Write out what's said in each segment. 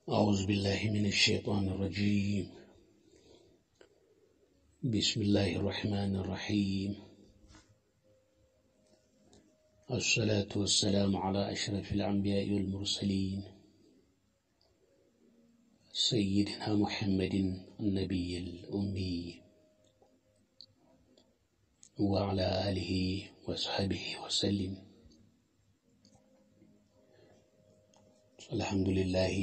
أعوذ بالله من الشيطان الرجيم بسم الله الرحمن الرحيم الصلاة والسلام على أشرف الأنبياء والمرسلين سيدنا محمد النبي الأمي وعلى آله وصحبه وسلم الحمد لله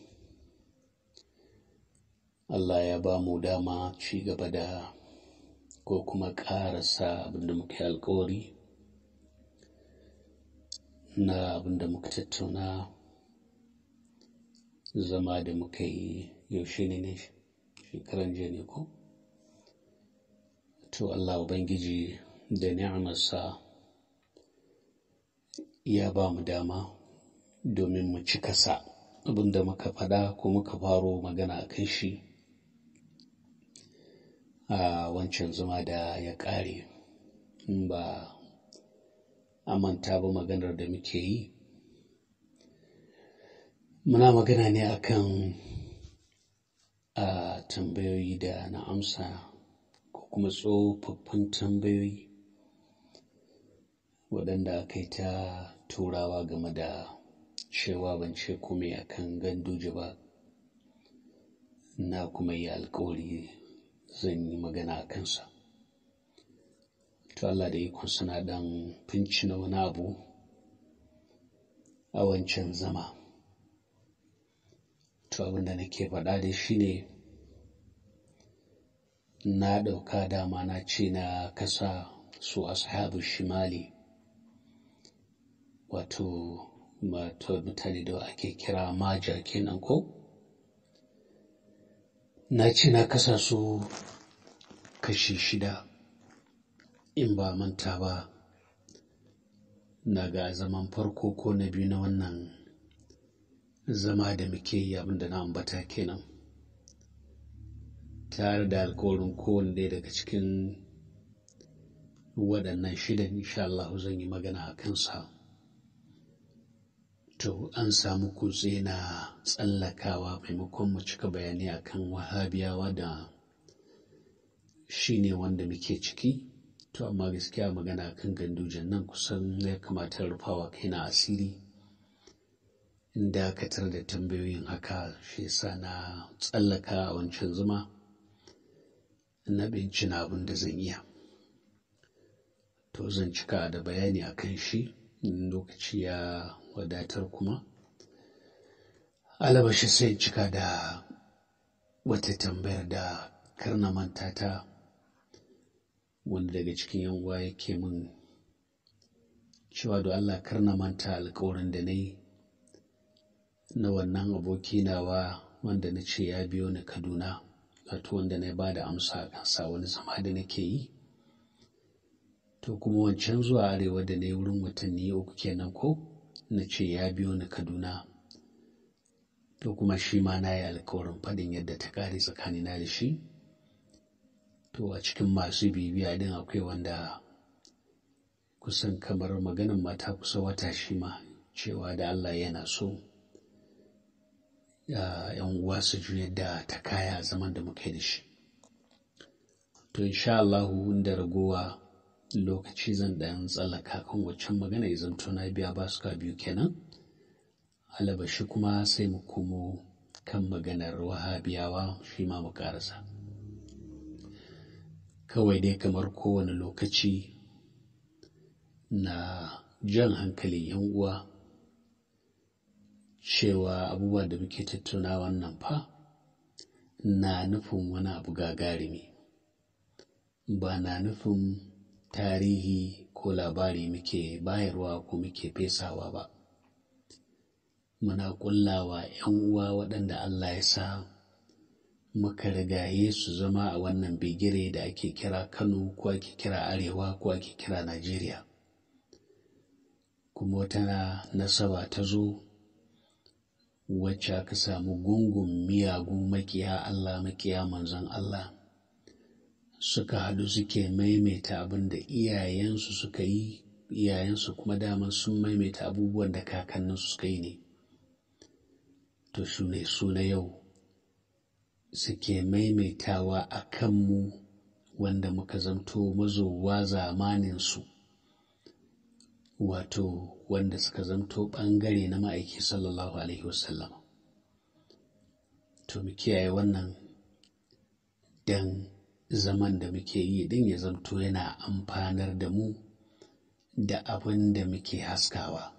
Allah ya ba mu dama ci gaba da ko kuma ƙarasa abinda muka yi alkawari na abinda muka tattauna zama da muka yi yaushe ne ne shekaran jiya ne ko to Allah Ubangiji da ni'amarsa ya ba mu dama domin mu cika sa abinda muka faɗa ko muka faro magana a kan shi a wancan zama da ya ƙare in ba a manta ba maganar da muke yi muna magana ne akan a tambayoyi da na amsa ko kuma tsofaffin tambayoyi waɗanda aka yi ta turawa game da cewa ban ce kome akan ganduje ba na kuma yi alkawari zan yi magana a kansa to Allah da ikon suna ɗan na wani abu a wancan zama to abinda nake faɗa da shi ne na ɗauka dama na ce na kasa su ashabu shimali wato mutane da ake kira maja kenan ko na ce na kasa su kashi shida in ba manta ba na ga zaman farko ko na biyu na wannan zama da muke yi abinda na ambata kenan tare da alkawarin kowane ɗaya daga cikin waɗannan shidan insha Allah zan yi magana a kansa to an samu kutse na tsallakawa maimakon mu cika bayani akan wahabiyawa da shi ne wanda muke ciki to amma gaskiya magana kan gandujan nan kusan ya kamata rufawa kaina asiri in dakatar da tambayoyin haka shi yasa na tsallaka a wancan zuma na bincina abin da zan iya to zan cika da bayani akan shi lokaci ya wadatar kuma alabashi sai cika da wata tambayar da karna manta ta wanda daga cikin yan uwa yake min cewa da Allah karna manta alkawarin da na yi na wannan aboki nawa wanda na ce ya biyo ni Kaduna wato wanda na ba da amsa a kansa wani zama da nake yi to kuma wancan zuwa arewa da na yi wurin watanni uku kenan ko na ce ya biyo ni Kaduna to kuma shi ma na yi alkawarin faɗin yadda ta ƙare tsakanina da shi to a cikin masu bibiya din akwai wanda kusan kamar maganin mata kusa wata shi ma cewa da Allah yana so yan uwa su ji yadda ta kaya zaman da muke da shi to insha Allah da ragowa lokaci zan ɗan tsallaka kan waccan magana ya zanto na biya ba su ka biyu kenan alabashi kuma sai mu komo kan maganar wahabiyawa shi ma mu karasa kawai dai kamar kowane lokaci na jan hankali yan uwa cewa abubuwa da muke tattauna wannan fa na nufin wani abu gagarumi ba na nufin tarihi ko labari muke bayarwa ko muke fesawa ba muna ƙullawa ‘yan uwa waɗanda Allah ya sa muka rigaye su zama a wannan bigire da ake kira Kano ko ake kira Arewa ko ake kira Najeriya. Kuma wata nasaba ta zo wacce aka samu gungun miyagun makiya Allah makiya manzon Allah suka haɗu suke maimaita abin da iyayensu suka yi iyayensu kuma daman sun maimaita abubuwan da kakanninsu suka yi ne to su ne su na yau suke maimaitawa a kanmu wanda muka zamto mazowa zamaninsu wato wanda suka zamto ɓangare na ma'aiki sallallahu alaihi wasallam to mu kiyaye wannan dan zaman da muke yi din ya zamto yana amfanar da mu da abin da muke haskawa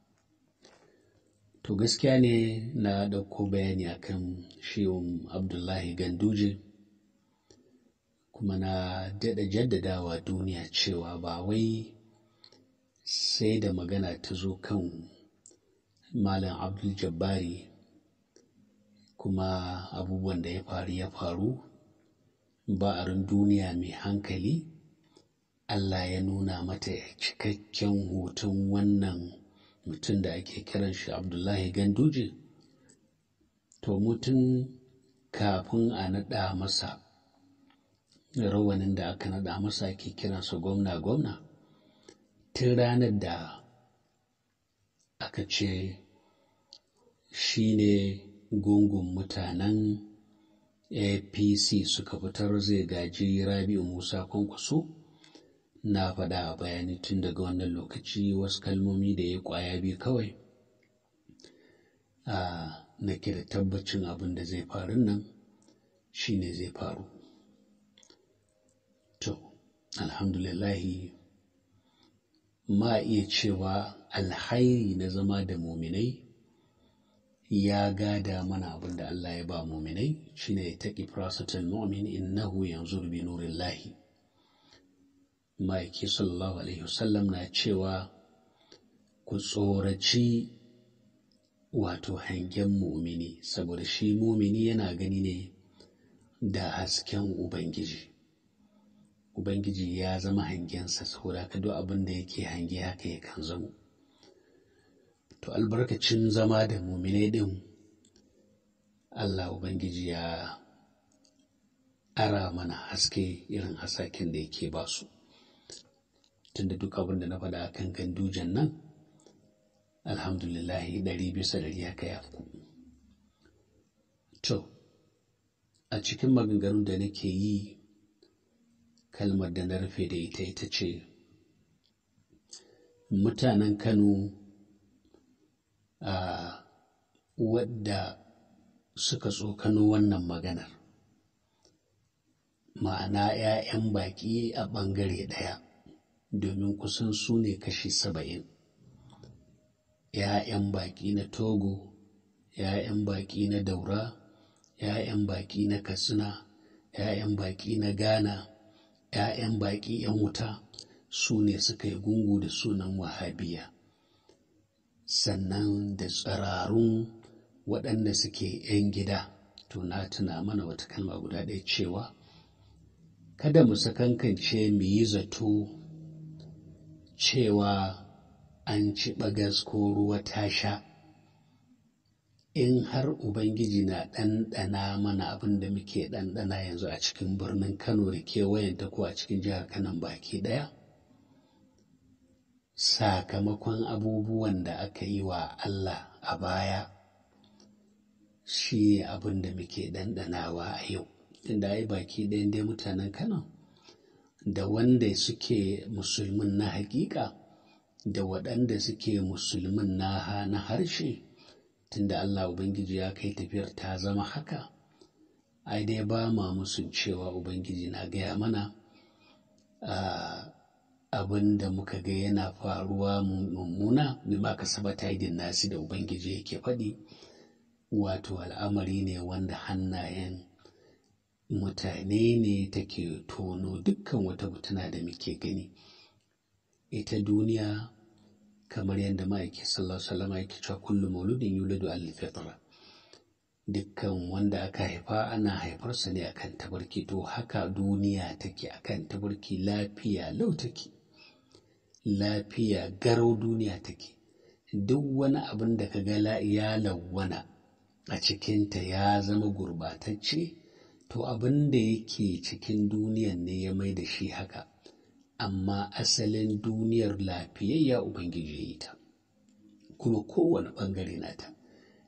to gaskiya ne na ɗauko bayani akan shehun abdullahi ganduje kuma na daɗa jaddadawa duniya cewa ba wai sai da magana ta zo kan malam abdul jabbari kuma abubuwan da ya faru ya faru ba'arin duniya mai hankali Allah ya nuna mata cikakken hoton wannan mutum da ake kiran shi Abdullahi Ganduje to mutum kafin a naɗa masa rawanin da aka naɗa masa ake kiransa gwamna gwamna tun ranar da aka ce shi ne gungun mutanen apc suka fitar zai gaji rabi'u musa kwankwaso na faɗa a bayani tun daga wannan lokaci wasu kalmomi da ya kwaya biyu kawai a nake da tabbacin abin da zai faru nan shine zai faru to alhamdulillahi ma iya cewa alhairi na zama da muminai ya gada mana abin da Allah ya ba muminai shine ya taƙi firasatul mu'min innahu yanzu bi nurillahi ma'aiki sallallahu alaihi wasallam na cewa ku tsoraci wato hangen mumini saboda shi mumini yana gani ne da hasken ubangiji ubangiji ya zama hangensa saboda ka duk abin da yake hange haka yakan zamo to albarkacin zama da muminai din Allah ubangiji ya ara mana haske irin hasaken da yake ba su tunda duk abin da na faɗa a kan gandujan nan alhamdulillahi ɗari bisa ɗari haka ya fi to a cikin maganganun da nake yi kalmar da na rufe da ita ita ce mutanen kano a wadda suka tsokano wannan maganar ma'ana 'ya'yan baƙi a ɓangare ɗaya domin kusan su ne kashi saba'in ‘ya'yan baƙi na togo ‘ya'yan baƙi na daura ‘ya'yan baƙi na katsina ‘ya'yan baƙi na ghana ‘ya'yan baƙi ‘yan wuta su ne suka yi gungu da sunan wahabiya sannan da tsirarun waɗanda suke ‘yan gida to na tuna mana wata kalma guda ɗaya cewa kada mu sakankance mu yi zato cewa an ci ɓagas ko ruwa ta sha in har ubangiji na ɗanɗana mana abin da muke ɗanɗana yanzu a cikin birnin kano da kewayenta ko a cikin jihar kanan baki ɗaya sakamakon abubuwan da aka yi wa allah a baya shi abin da muke ɗanɗanawa a yau inda ai baki ɗayan dai mutanen kano da wanda suke musulmin na hakika da waɗanda suke musulmin na na harshe tunda Allah Ubangiji ya kai tafiyar ta zama haka ai dai ba ma musun cewa Ubangiji na gaya mana abin da muka ga yana faruwa mummuna bima ka sabata idin nasi da Ubangiji yake faɗi wato al'amari ne wanda hannayen mutane ne take tono dukkan wata mutuna da muke gani ita duniya kamar yadda ma'aiki sallallahu alaihi wasallam yake cewa kullu mauludin yuladu al fitra dukkan wanda aka haifa ana haifarsa ne akan tabarki to haka duniya take akan tabarki lafiya lau take lafiya garau duniya take duk wani abin da ka ga ya lawwana a cikinta ya zama gurbatacce to abin da yake cikin duniyan ne ya mai da shi haka amma asalin duniyar lafiyayya ubangiji ya yi ta kuma kowane ɓangare nata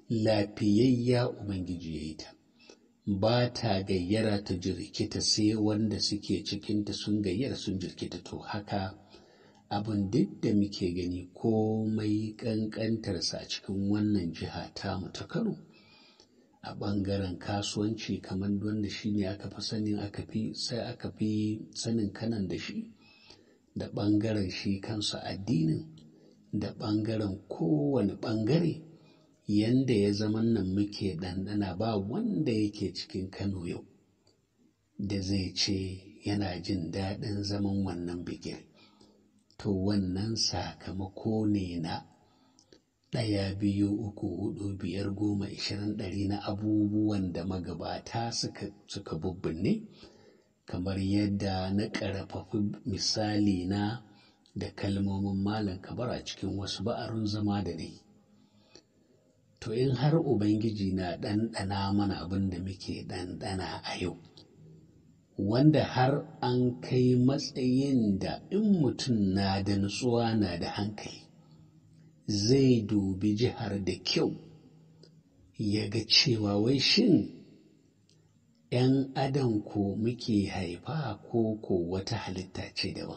lafiyayya ubangiji ya yi ta ba ta gayyara ta jirkita sai wanda suke cikinta sun gayyara sun jirkita to haka abin duk da muke gani komai ƙanƙantarsa a cikin wannan jiha tamu ta kano a ɓangaren kasuwanci kamar wanda shi ne aka fi sanin aka fi sai aka fi sanin kanan da shi da ɓangaren shi kansa addinin da ɓangaren kowane ɓangare yanda ya zama nan muke ɗanɗana ba wanda yake cikin kano yau da zai ce yana jin daɗin zaman wannan bikin to wannan sakamako ne na ɗaya biyu uku hudu biyar goma ishirin ɗari na abubuwan da magabata suka, suka bubbinne kamar yadda na ƙarfafi misali na da kalmomin malam kabar a cikin wasu ba'arun zama da ne to in har ubangiji na ɗanɗana mana abin da muke ɗanɗana a yau wanda har an kai matsayin da in mutum na da nutsuwa na da hankali zai dubi jihar da kyau ya ga cewa wai shin ‘yan adam ko muke haifa ko ko wata halitta ce daban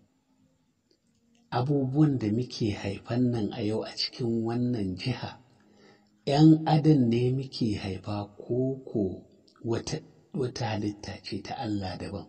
abubuwan da muke haifan nan a yau a cikin wannan jiha ‘yan adam ne muke haifa ko ko wata, wata halitta ce ta Allah daban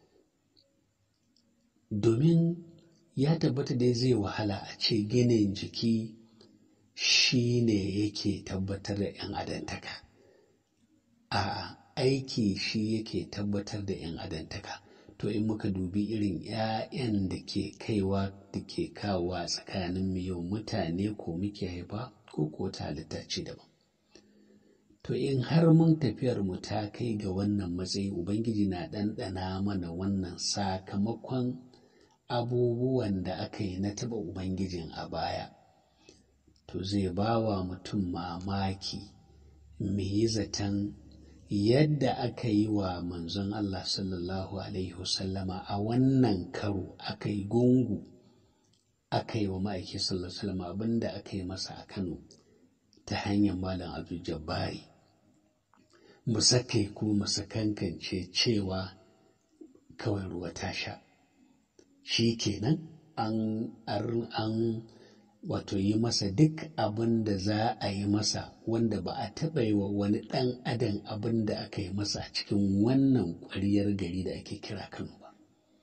domin ya tabbata dai zai wahala a ce ginin jiki shi ne yake tabbatar da ‘yan adantaka a aiki shi yake tabbatar da ‘yan adantaka to in muka dubi irin ‘ya'yan da ke kaiwa da ke kawowa tsakanin yau mutane ko muke haifa ko ko ta halitta ce daban to in har mun tafiyar mu ta kai ga wannan matsayi ubangiji na ɗanɗana mana wannan sakamakon abubuwan da aka yi na taɓa ubangijin a baya to zai ba wa mutum mamaki me yi zaton yadda aka yi wa manzon Allah sallallahu Alaihi wasallama a wannan karo aka yi gungu aka yi wa ma'aiki sallallahu Alaihi wasallama abinda aka yi masa a Kano ta hanyar Malam Abdul Jabbari mu sake kuma mu kankance cewa kawai ruwa ta sha shi kenan an an wato yi masa duk abin da za a yi masa wanda ba a taɓa yi wa wani ɗan adam abin da aka yi masa a cikin wannan ƙwariyar gari da ake kira Kano ba.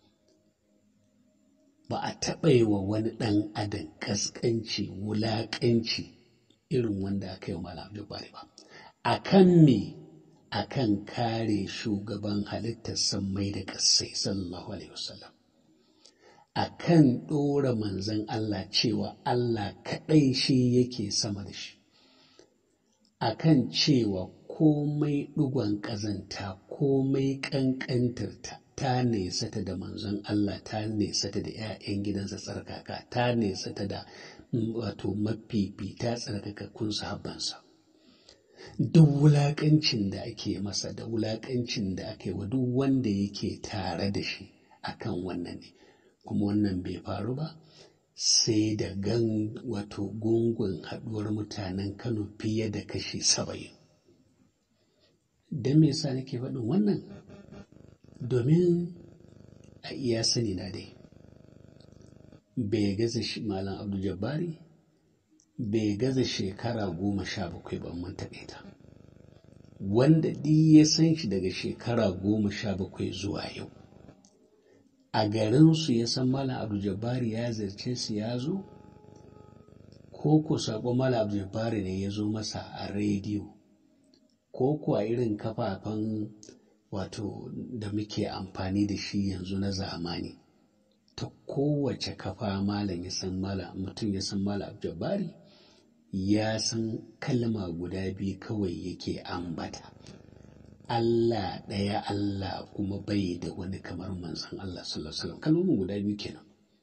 Ba a taɓa yi wa wani ɗan adam ƙasƙanci wulaƙanci irin wanda aka yi wa Malam Jabari ba. A kan me a kan kare shugaban halittar sammai da ƙasai sallallahu alaihi wasallam. a kan ɗora manzan Allah cewa Allah kaɗai shi yake sama da shi, a kan cewa komai ɗigon ƙazanta komai ƙanƙantarta ta nesata da manzon Allah ta nesata da ‘ya'yan gidansa tsarkaka ta nesata da wato mafifita tsarkakakkun sahabbansa. Duk wulaƙancin da ake masa da wulaƙancin da ake wa duk wanda yake tare da shi akan wannan ne. kuma wannan bai faru ba sai da gan wato gungun haɗuwar mutanen kano fiye da kashi saba'in don me yasa nake faɗin wannan domin a iya sani na dai bai gaza malam abdul jabbari bai gaza shekara goma sha bakwai ban mun taɓe ta wanda ɗi ya san shi daga shekara goma sha bakwai zuwa yau a garinsu ya san Malam Abdul Jabbari ya zirce su ya zo? Ko ku saƙo Malam Abdul Jabbari ne ya zo masa a rediyo? Ko ku a irin kafafen wato da muke amfani da shi yanzu na zamani? Ta kowace kafa Malam ya san Malam mutum ya san Malam Abdul Jabbari ya san kalma guda biyu kawai yake ambata. Allah ɗaya Allah kuma bai da wani kamar manzon Allah sallallahu alaihi wasallam kalmomin guda biyu kenan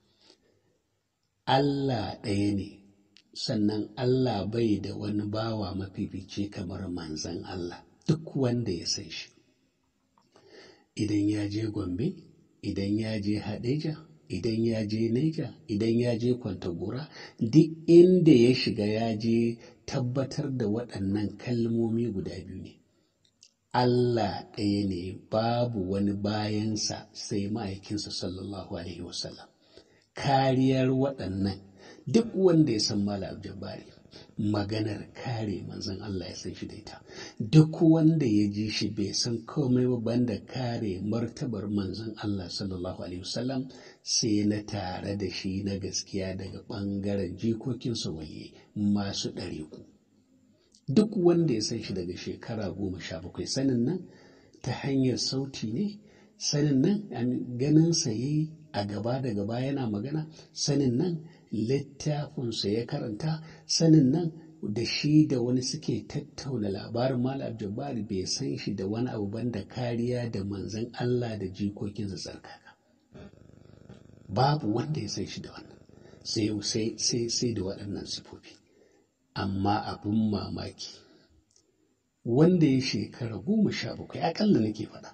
Allah ɗaya ne sannan Allah bai da wani bawa mafifici kamar manzon Allah duk wanda ya san shi idan ya je Gombe idan ya je Hadeja idan ya je Neja idan ya je Kwantagora duk inda ya shiga ya je tabbatar da waɗannan kalmomi guda biyu ne Allah ɗaya ne babu wani bayansa sai ma'aikinsa sallallahu alaihi wasallam kariyar waɗannan duk wanda ya san Malam Jabbari maganar kare manzon Allah ya san shi da ita duk wanda ya ji shi bai san komai ba banda kare martabar manzon Allah sallallahu alaihi wasallam sai na tare da shi na gaskiya daga ɓangaren jikokinsa waliyi masu ɗariku duk wanda ya san shi daga shekara goma sha bakwai sanin nan ta hanyar sauti ne sanin nan ganinsa ya yi a gaba da gaba yana magana sanin nan littafinsa ya karanta sanin nan da shi da wani suke tattauna labarin malam jabbari bai san shi da wani abu banda kariya da manzan Allah da jikokinsa tsarkaka babu wanda ya san shi da wannan sai sai sai da waɗannan sifofi amma abin mamaki wanda ya shekara goma sha bakwai akalla nake faɗa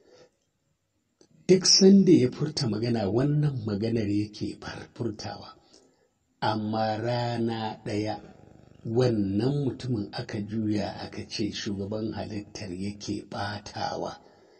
duk sanda ya furta magana wannan maganar yake furtawa amma rana ɗaya wannan mutumin aka juya aka ce shugaban halittar yake ɓatawa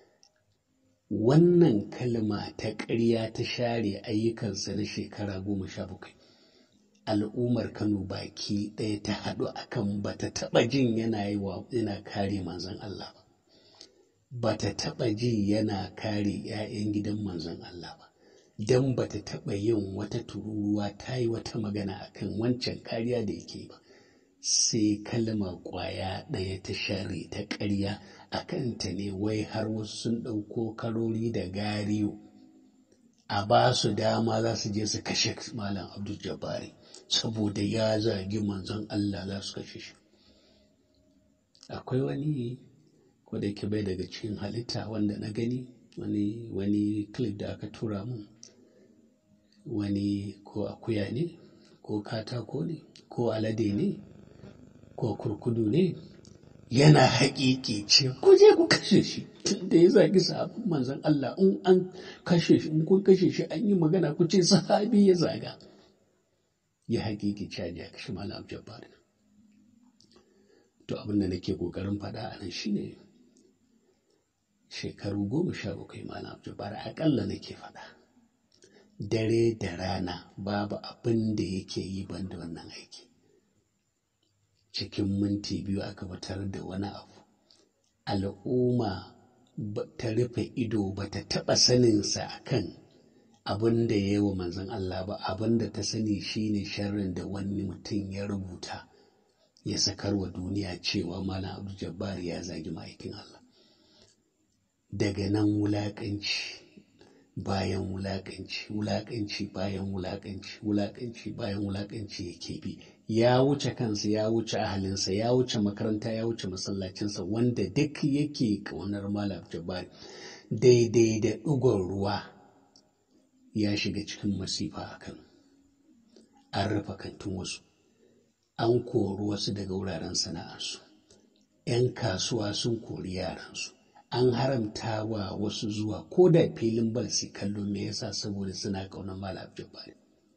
wannan kalma ta ƙarya ta share ayyukansa na shekara goma sha bakwai al'ummar kano baki ɗaya ta haɗu akan bata taɓa jin yana yi wa yana kare manzon Allah ba bata taɓa ji yana kare 'ya'yan gidan manzon Allah ba don bata taɓa yin wata tururuwa ta yi wata magana akan wancan kariya da yake ba sai kalma ƙwaya ɗaya ta share ta ƙarya a kanta ne wai har wasu sun ɗauko karori da gariyo a ba su dama za su je su kashe malam abdul jabari saboda ya zagi manzon Allah za su kashe shi akwai wani ko da ke bai daga cikin halitta wanda na gani wani wani clip da aka tura mun wani ko akuya ne ko katako ne ko alade ne ko kurkudu ne yana haƙiƙi ce ku je ku kashe shi da ya zagi sahabin manzon Allah in an kashe shi in kun kashe shi an yi magana ku ce sahabi ya zaga ya haƙiƙi ce ya kashe malam jabbar to abin da nake ƙoƙarin faɗa a nan shine shekaru goma sha bakwai malam jabbar aƙalla nake faɗa dare da rana babu abin da yake yi banda wannan aiki cikin minti biyu aka fitar da wani abu al'umma ta rufe ido ba ta taɓa saninsa a kan abin da ya yi wa manzon Allah ba abin da ta sani shine sharrin da wani mutum ya rubuta ya sakar wa duniya cewa malam abu jabbar ya zagi ma'aikin Allah daga nan wulaƙanci bayan wulaƙanci wulaƙanci bayan wulaƙanci wulaƙanci bayan wulaƙanci yake bi ya wuce kansa ya wuce ahalinsa ya wuce makaranta ya wuce masallacinsa wanda duk yake ƙaunar malam jabari daidai da ɗigon ruwa ya shiga cikin masifa a kan an rufe kantin wasu an kori wasu daga wuraren sana'arsu 'yan kasuwa sun kori yaransu an haramta wa wasu zuwa ko da filin bal su kallo me yasa saboda suna ƙaunar malam jabari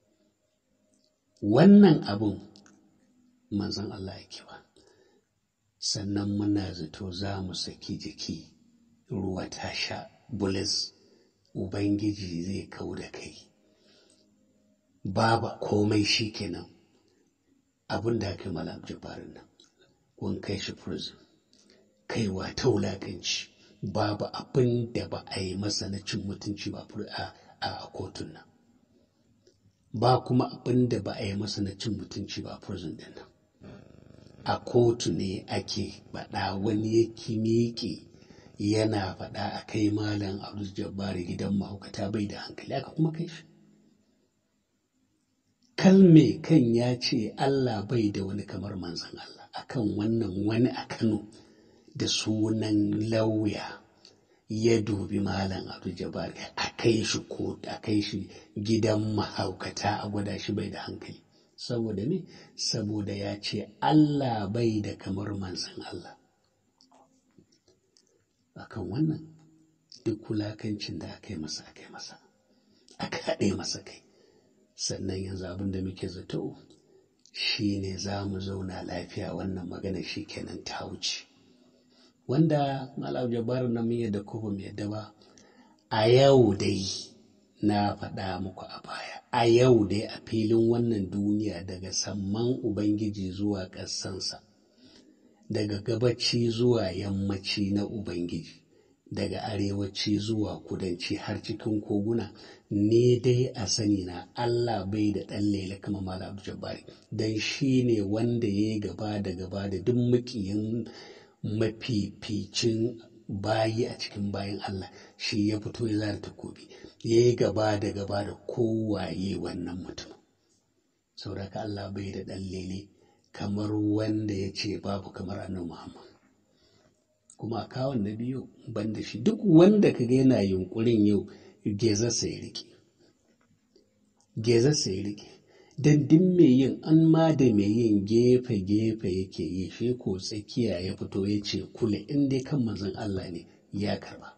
wannan abun manzon Allah yake ba sannan muna zato za mu saki jiki ruwa ta sha bulis ubangiji zai kau da kai babu komai shi kenan abin da aka malam jabarin nan kun kai shi prison kaiwa ta wulaƙanci babu abin da ba a yi masa na cin mutunci ba a kotun nan ba kuma abin da ba a yi masa na cin mutunci ba prison din nan a kotu ne ake faɗa wani yake miƙe yana faɗa a kai malam abdul jabbari gidan mahaukata bai da hankali aka kuma kai shi kalme kan ya ce allah bai da wani kamar manzan allah akan wannan wani a kano da sunan lauya ya dubi malam abdul jabbari a kai shi ko a kai shi gidan mahaukata a gwada shi bai da hankali saboda me saboda ya ce Allah bai da kamar manzan Allah akan wannan duk wulakancin da aka yi masa aka yi masa aka haɗe masa kai sannan yanzu abin da muke zato shi ne za mu zauna lafiya wannan magana shi kenan ta wuce wanda malam jabaru na mun yadda ko ba mu yadda ba a yau dai na faɗa muku a baya a yau dai a filin wannan duniya daga samman ubangiji zuwa ƙasansa daga gabaci zuwa yammaci na ubangiji daga arewaci zuwa kudanci har cikin koguna ne dai a sani na Allah bai da ɗan lele kamar Malam Abdul Jabbari dan shi ne wanda ya yi gaba da gaba da duk makiyin mafificin bayi a cikin bayan Allah shi ya fito ya zara takobi ya yi gaba da gaba da kowaye wannan mutum sauraka Allah bai da ɗan lele kamar wanda ya ce babu kamar annabi Muhammad kuma a kawon na biyu banda shi duk wanda ka ga yana yunkurin yau gezarsa ya rike gezarsa ya rike don duk mai yin an ma da mai yin gefe-gefe yake yi shi ko tsakiya ya fito ya ce kula in dai kan manzon Allah ne ya karba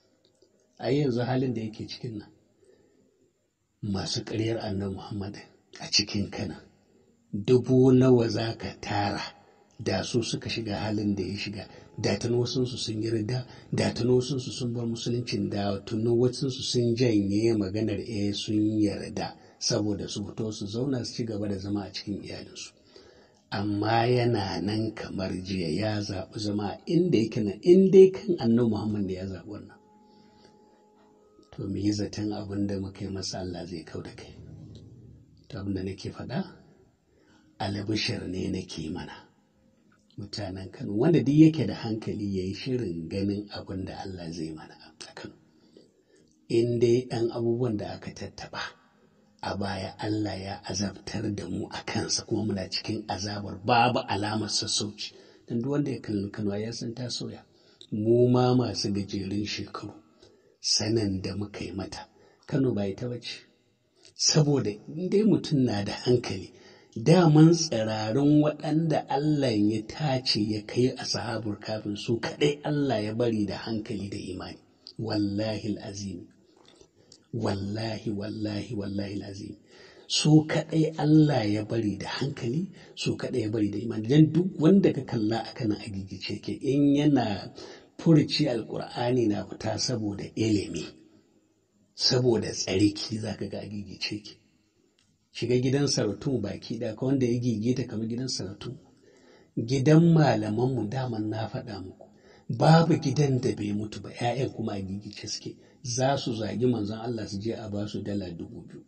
a yanzu halin da yake cikin nan masu ƙaryar annabi Muhammad a cikin kana dubu nawa za ka tara da su suka shiga halin da ya shiga da tuni wasunsu sun yi rida da tuni wasunsu sun bar musuluncin da tuni wasunsu sun janye maganar eh sun yarda saboda su fito su zauna su ci gaba da zama a cikin iyalinsu amma yana nan kamar jiya ya zaɓi zama inda yake nan in dai kan annabi muhammad da ya zaɓi wannan to me yi zaton abin da muka yi masa Allah zai kau da kai to abin da nake faɗa albishir ne nake mana mutanen Kano wanda duk yake da hankali ya yi shirin ganin abin da Allah zai mana a Kano. In dai ɗan abubuwan da aka tattaɓa a baya Allah ya azabtar da mu a kansa kuma muna cikin azabar babu alamar sassauci. Don duk wanda ya kalli Kano ya san ta soya. Mu ma masu gajerun shekaru sanin da muka yi mata. Kano ba ita bace. Saboda in dai mutum na da hankali daman tsirarin waɗanda Allah ya tace ya kai a sahabar kafin su kaɗai Allah ya bari da hankali da imani wallahi azim wallahi wallahi wallahi azim su kaɗai Allah ya bari da hankali su kaɗai ya bari da imani don duk wanda ka kalla a kana agigice ke in yana furci alkur'ani na fita saboda ilimi saboda tsarki zaka ga agigice ke shiga gidan saratu baki ɗaya ka wanda ya gigita kamar gidan saratu gidan malamanmu daman na faɗa muku babu gidan da bai mutu ba 'ya'yan kuma a gigice suke za su zagi manzon Allah su je a ba su dala dubu biyu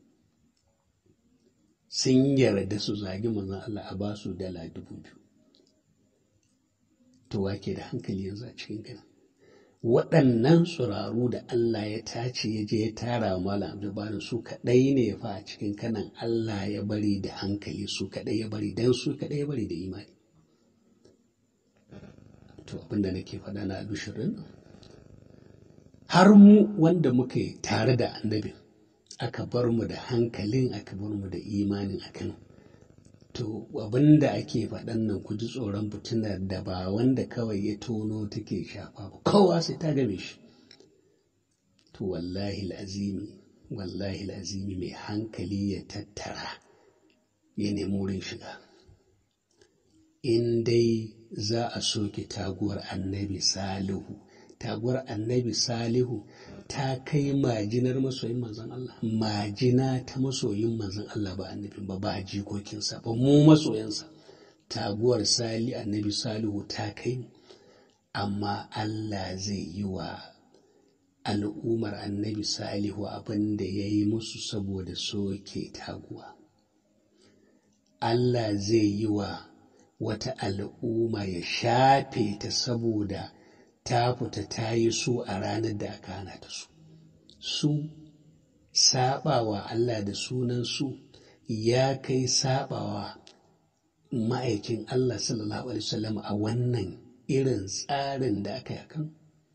sun yarda su zagi manzon Allah a ba su dala dubu biyu to wake da hankali yanzu a cikin gana waɗannan tsiraru da Allah ya tace ya je ya tara wa Malam Abdulbarin su kaɗai ne fa a cikin kanan Allah ya bari da hankali su kaɗai ya bari dan su kaɗai ya bari da imani. To abinda nake faɗa na albishirin har mu wanda muka yi tare da annabin aka bar mu da hankalin aka bar mu da imanin a Kano. To abin da ake faɗan nan ku ji tsoron fitinar da ba wanda kawai ya tono take shafa ba kowa sai ta game shi. To wallahi azimi wallahi azimi mai hankali ya tattara ya nemi wurin shiga. In dai za a soke taguwar annabi Salihu, taguwar annabi Salihu ta kai majinar masoyin manzon Allah majina ta masoyin manzon Allah ba annabin ba ba jikokinsa ba mu masoyansa taguwar sali annabi salihu ta kai amma Allah zai yi wa al'ummar annabi salihu abin da ya yi musu saboda soke taguwa Allah zai yi wa wata al'umma ya shafe ta saboda ta fita ta yi su a ranar da aka hana ta su. Su saɓawa Allah da sunan su ya kai saɓawa ma'aikin Allah sallallahu Alaihi wasallam a wannan irin tsarin da aka yi kan?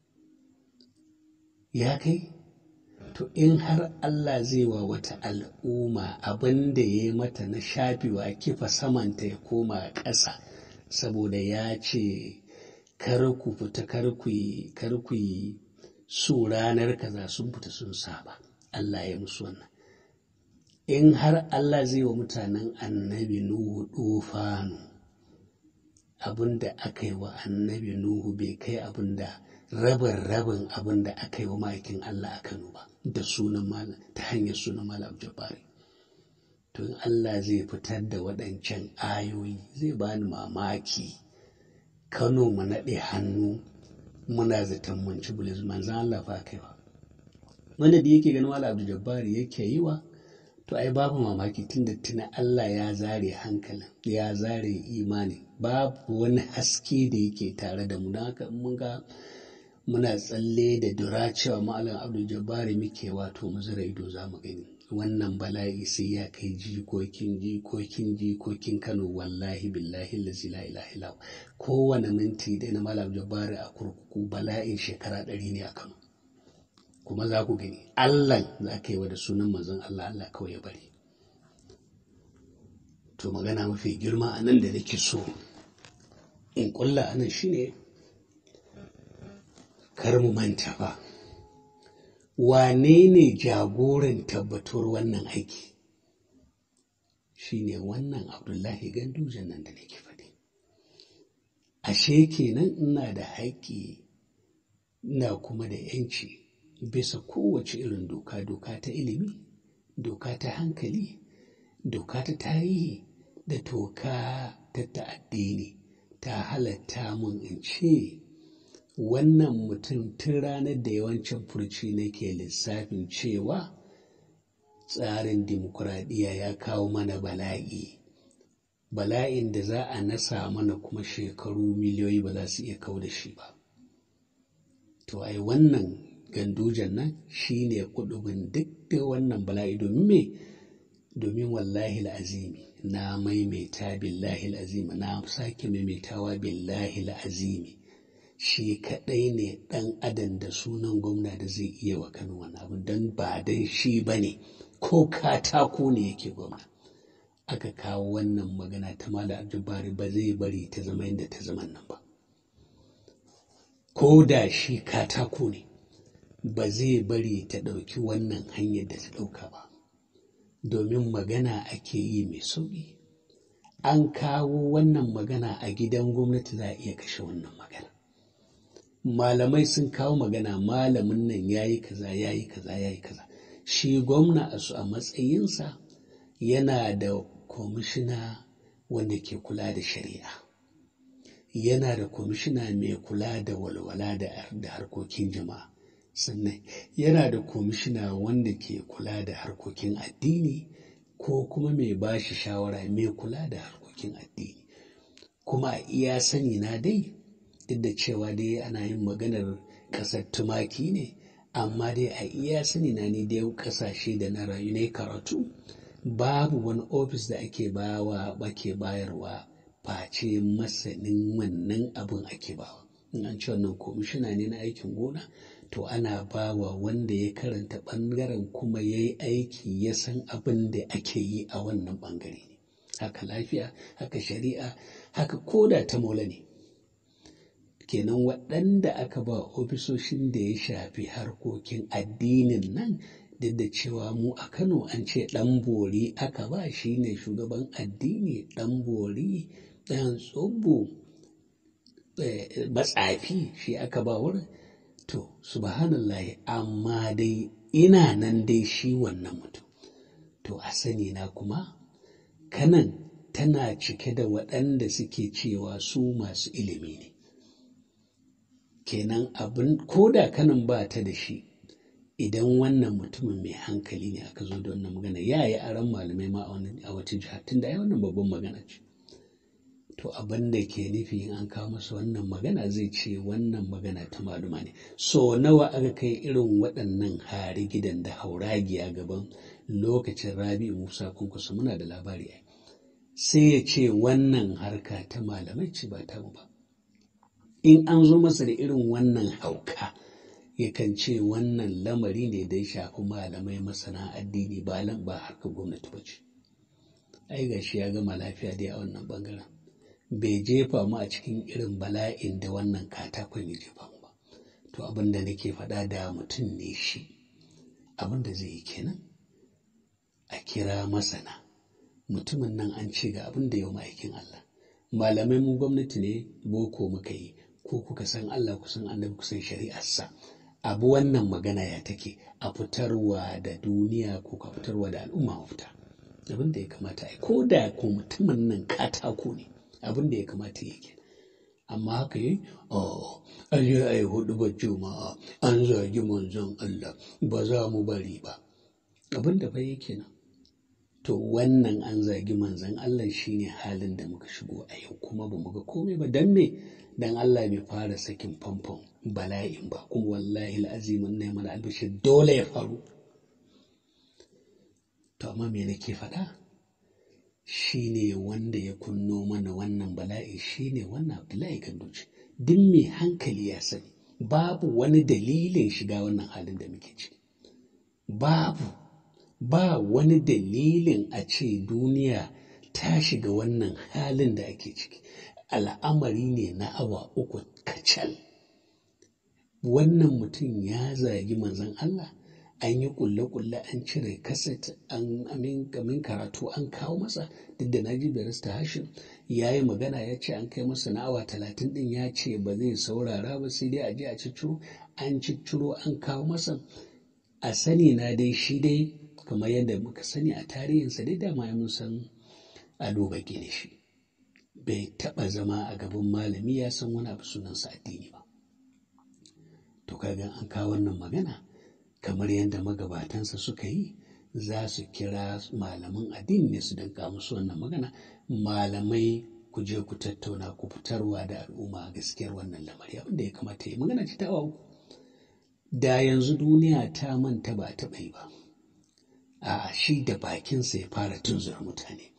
Ya kai? To in har Allah zai wa wata al'umma abin da ya yi mata na shafewa kifa samanta ya koma ƙasa saboda ya ce kar ku fita kar ku yi kar ku yi su ranar kaza sun fita sun saba Allah ya musu wannan in har Allah zai wa mutanen annabi Nuhu dufanu abin da aka yi wa annabi Nuhu bai kai abin da rabin rabin abin da aka yi wa ma'aikin Allah a Kano ba da sunan malam ta hanyar sunan malam Jabari to in Allah zai fitar da waɗancan ayoyi zai bani mamaki Kano mu naɗe hannu muna zaton mun ci bulis manzan Allah fa kai ba wanda da yake ganin malam Jabari yake yi wa to ai babu mamaki tunda tuna Allah ya zare hankalin ya zare imani babu wani haske da yake tare da mu don haka mun ga muna tsalle da dura cewa malam abdul jabbari muke wato mu zira ido za mu gani wannan bala'i sai ya kai jikokin jikokin jikokin kano wallahi billahi lazi la ilaha illa kowane minti da na malam jabbari a kurkuku bala'in shekara ɗari ne a kano kuma za ku gani allah za ka yi wa da sunan manzon allah allah kawai ya bari to magana mafi girma a nan da nake so in kulla anan shine kar mu manta ba wane ne jagoran tabbatuwar wannan aiki shine wannan abdullahi gandujan nan da nake faɗi ashe kenan ina da haƙƙi ina kuma da yanci bisa kowace irin doka doka ta ilimi doka ta hankali doka ta tarihi da doka ta ta'addini ta halatta mun in ce wannan mutum tun ranar da yawancin furci nake lissafin cewa tsarin dimokuraɗiyya ya kawo mana bala'i bala'in da za a nasa mana kuma shekaru miliyoyi ba za su iya kau da shi ba to ai wannan gandujan nan shi ne kudubin duk da wannan bala'i domin me domin wallahi azimi na maimaita billahi azimi na sake maimaitawa billahi azimi shi kaɗai ne ɗan adam da sunan gwamna da zai iya wa Kano wani abu don ba don shi ba ne ko katako ne yake gwamna aka kawo wannan magana ta mala abdulbari ba zai bari ta zama yadda ta zama nan ba ko da shi katako ne ba zai bari ta ɗauki wannan hanyar da ta ɗauka ba domin magana ake yi mai sauƙi an kawo wannan magana a gidan gwamnati za a iya kashe wannan magana malamai sun kawo magana malamin nan ya yi kaza ya yi kaza ya yi kaza shi gwamna a su a matsayinsa yana da kwamishina wanda ke kula da shari'a yana da kwamishina mai kula da walwala da harkokin jama'a sannan yana da kwamishina wanda ke kula da harkokin addini ko kuma mai ba shi shawara mai kula da harkokin addini kuma a iya sani na dai duk da cewa dai ana yin maganar ƙasar tumaki ne amma dai a iya sani na ni dai ƙasashe da na rayu ne karatu babu wani ofis da ake bawa ake bayarwa face masanin wannan abin ake bawa in an ce wannan komishina ne na aikin gona to ana bawa wanda ya karanta ɓangaren kuma ya yi aiki ya san abin da ake yi a wannan ɓangare ne haka lafiya haka shari'a haka koda ta mola ne kenan waɗanda aka ba ofisoshin da ya shafi harkokin addinin nan duk da cewa mu a kano an ce ɗan bori aka ba shi ne shugaban addini ɗan bori ɗan tsobo matsafi shi aka ba wurin to subhanallahi amma dai ina nan dai shi wannan mutum to a sani na kuma kanan tana cike da waɗanda suke cewa su masu ilimi ne kenan abin ko da kanan ba ta da shi idan wannan mutumin mai hankali ne aka zo da wannan magana ya yi aron malamai ma a wata jiha tun da ya wannan babban magana ce to abin da ke nufi in an kawo masa wannan magana zai ce wannan magana ta maluma ne so nawa aka kai irin waɗannan hari gidan da hauragiya gaban lokacin rabi musa kunkusa muna da labari ai sai ya ce wannan harka ta malamai ce ba ta ba in an zo masa da irin wannan hauka yakan ce wannan lamari ne da ya shafi malamai masana addini ba ba harkar gwamnati ba ce ai gashi ya gama lafiya dai a wannan bangaren bai jefa mu a cikin irin bala'in da wannan katakon ya jefa mu ba to abin da nake faɗa da mutum ne shi abin da zai yi kenan a kira masana mutumin nan an ce ga abin da yau ma'aikin Allah malamai mu gwamnati ne boko muka yi ko kuka san Allah kusan annabi kusan shari'arsa abu wannan magana ya take a fitarwa da duniya ko ka fitarwa da al'umma mafita abin da ya kamata a ko da ko mutumin nan katako ne abin da ya kamata ya ke amma haka yi oh an yi a yi hudu ba juma'a an zagi manzon Allah ba za mu bari ba abin da fa yake nan to wannan an zagi manzon Allah shine halin da muka shigo a yau kuma ba mu ga komai ba dan me dan Allah bai fara sakin famfon bala'in ba kuma wallahi al'azimin na mana albishir dole ya faru to amma me nake faɗa shine wanda ya kunno mana wannan bala'i shine wannan Abdullahi Ganduci duk mai hankali ya sani babu wani dalilin shiga wannan halin da muke ciki babu ba wani dalilin a ce duniya ta shiga wannan halin da ake ciki al'amari ne na awa uku kacal wannan mutum ya zagi manzon Allah an yi kulle-kulle an cire kaset an amin karatu an kawo masa duk da naji barista hashim ya yi magana ya ce an kai masa na awa talatin din ya ce ba zai saurara ba sai dai a je a cicciro an cicciro an kawo masa a sani na dai shi dai kamar yadda muka sani a tarihinsa dai dama ya mun san a duba gine shi bai taɓa zama a gaban malami ya san wani abu sunansa addini ba to kaga an kawo wannan magana kamar yadda magabatansa suka yi za su kira malaman addini ne su danka musu wannan magana malamai ku je ku tattauna ku fitarwa da al'umma gaskiyar wannan lamari abin da ya kamata yi magana ce ta uku da yanzu duniya ta manta ba taɓa yi ba a shi da bakinsa ya fara tunzura mutane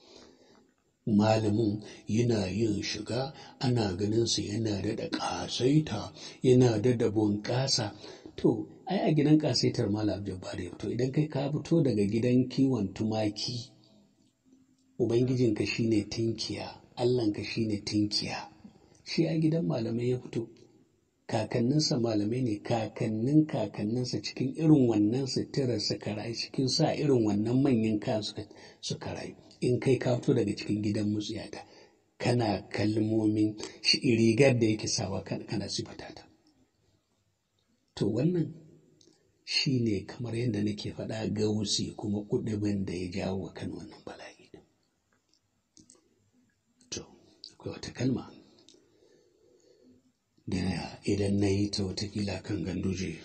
malamin yana yin shiga ana ganinsa yana da ƙasaita yana da bunƙasa to ai a gidan ƙasaitar malam jabbar ya fito idan kai ka fito daga gidan kiwon tumaki ubangijinka shine tinkiya allahnka shine tinkiya shi a gidan malamai ya fito kakanninsa malamai ne kakannin kakanninsa cikin irin wannan suturar suka rayu cikin sa irin wannan manyan kayan suka rayu in kai ka fito daga cikin gidan mutsiyata kana kalmomin rigar da yake sawa kana sifata ta to wannan shi ne kamar yadda nake faɗa gausi kuma kuɗin da ya jawo kan wannan bala'i to akwai wata kalma da idan na yi ta watakila kan ganduje